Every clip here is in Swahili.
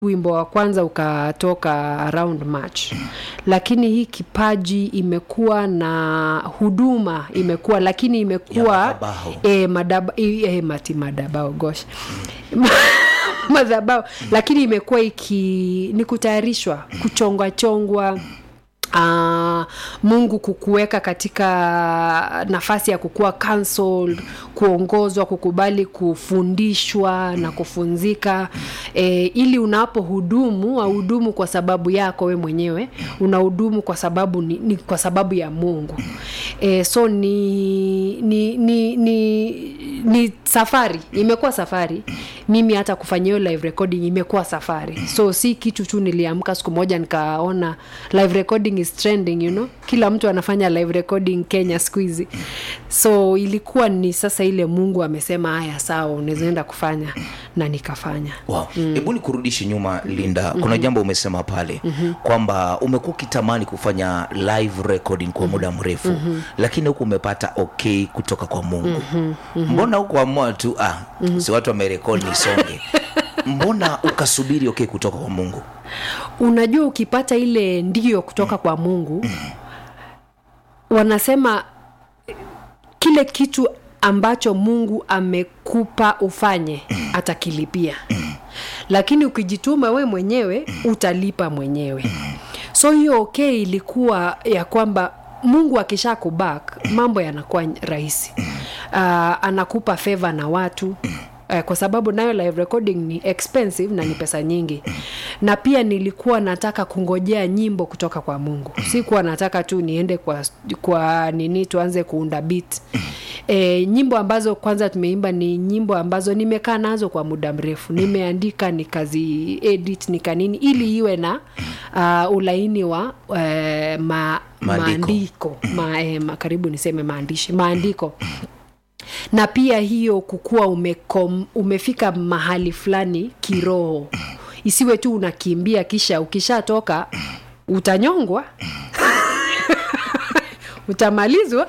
wimbo wa kwanza ukatoka around march lakini hii kipaji imekuwa na huduma imekuwa lakini Ya imekuwa madhabahu. e, madaba, e, e, mati madabao gosh madhabao lakini imekuwa iki ni kutayarishwa kuchongwa chongwa Uh, mungu kukuweka katika nafasi ya kukuwa counseled kuongozwa kukubali kufundishwa na kufunzika e, ili unapohudumu auhudumu kwa sababu yako we mwenyewe unahudumu kwa sababu ni, ni kwa sababu ya mungu e, so ni ni, ni ni ni safari imekuwa safari mimi hata kufanya hiyo live recording imekuwa safari so si kitu tu niliamka siku moja nikaona live recording is trending you know kila mtu anafanya live recording kenya siku hizi so ilikuwa ni sasa ile mungu amesema haya sawa unawezaenda kufanya na nikafanya Wow. Hebu nikurudishe nyuma Linda, kuna jambo umesema pale kwamba umekuwa ukitamani kufanya live recording kwa muda mrefu lakini huku umepata okay kutoka kwa Mungu. Mbona hukuamua tu ah, si watu wamerekodi nisonge? Mbona ukasubiri okay kutoka kwa Mungu? unajua ukipata ile ndio kutoka kwa mungu wanasema kile kitu ambacho mungu amekupa ufanye atakilipia lakini ukijituma we mwenyewe utalipa mwenyewe so hiyo okay ilikuwa ya kwamba mungu akisha kubak mambo yanakuwa rahisi uh, anakupa feva na watu Eh, kwa sababu nayo live recording ni expensive na ni pesa nyingi na pia nilikuwa nataka kungojea nyimbo kutoka kwa mungu sikuwa nataka tu niende kwa, kwa nini tuanze kuunda beat e, nyimbo ambazo kwanza tumeimba ni nyimbo ambazo nimekaa nazo kwa muda mrefu nimeandika nikazi edit nikanini ili iwe na uh, ulaini wa uh, ma, Maandiko. maandiko ma, eh, ma, karibu niseme maandishi maandiko na pia hiyo kukuwa umekom, umefika mahali fulani kiroho isiwe tu unakimbia kisha ukishatoka utanyongwa utamalizwa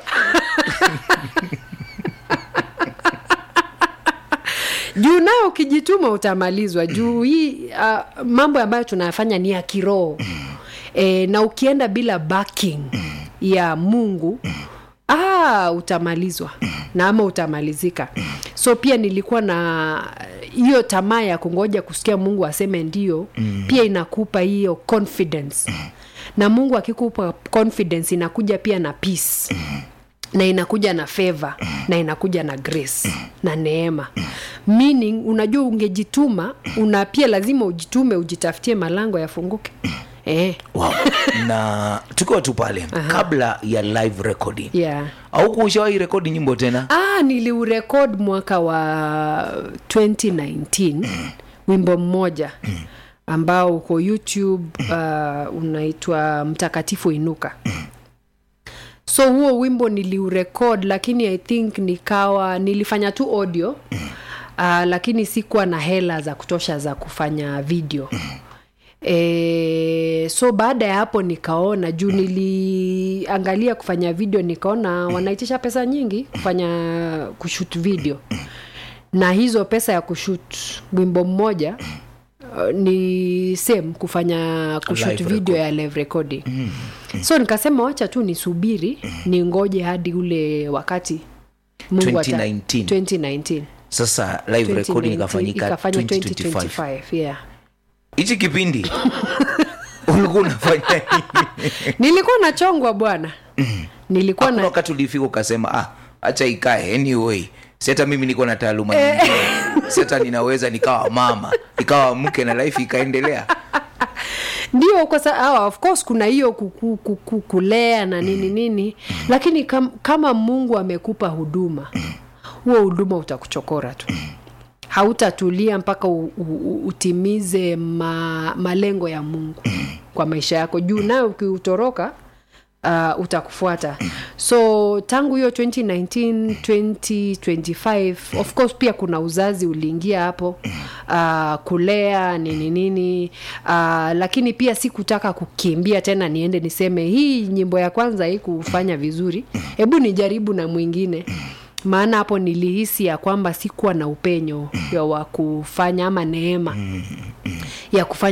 juu nayo ukijituma utamalizwa juu hii uh, mambo ambayo tunayafanya ni ya kiroho e, na ukienda bila backing ya mungu ah, utamalizwa na ama utamalizika so pia nilikuwa na hiyo tamaa ya kungoja kusikia mungu aseme ndio mm. pia inakupa hiyo confidence na mungu akikupa confidence inakuja pia na peace na inakuja na favor na inakuja na grace na neema meaning unajua ungejituma una pia lazima ujitume ujitafutie malango yafunguke eh, Wow. na tukiwa tu pale kabla ya live recording yeah. au kuushawahi rekodi nyimbo tena ah, niliurekod mwaka wa 2019 wimbo mmoja ambao uko youtube uh, unaitwa mtakatifu inuka so huo wimbo niliurekod lakini i think nikawa nilifanya tu audio uh, lakini sikuwa na hela za kutosha za kufanya video E, so baada ya hapo nikaona juu niliangalia kufanya video nikaona wanaitisha pesa nyingi kufanya kushut video na hizo pesa ya kushut wimbo mmoja uh, ni same kufanya kushut Live video ya live recording so nikasema wacha tu nisubiri ningoje hadi ule wakati Mungu ata- 2019. 2019 sasa live recording 2019, ikafanyika ikafanya 2025 2025 yeah hichi kipindi ulikuwa unafanya nini? nilikuwa nachongwa bwana nilikuwa Hakuna na wakati ulifika ukasema ah acha ikae anyway si hata mimi niko na taaluma nyingine si hata ninaweza nikawa mama nikawa mke na life ikaendelea ndio kwa sa, ah, of course kuna hiyo kuku- kuku- kulea na nini nini lakini kam, kama mungu amekupa huduma huo huduma utakuchokora tu hautatulia mpaka u, u, u, utimize ma, malengo ya mungu kwa maisha yako juu nayo ukiutoroka uh, utakufuata so tangu hiyo 2019 2025 of course pia kuna uzazi uliingia hapo uh, kulea nini nini uh, lakini pia sikutaka kukimbia tena niende niseme hii nyimbo ya kwanza hii kufanya vizuri hebu nijaribu na mwingine maana hapo nilihisi ya kwamba sikuwa na upenyo ya wa kufanya ama neema ya kufanya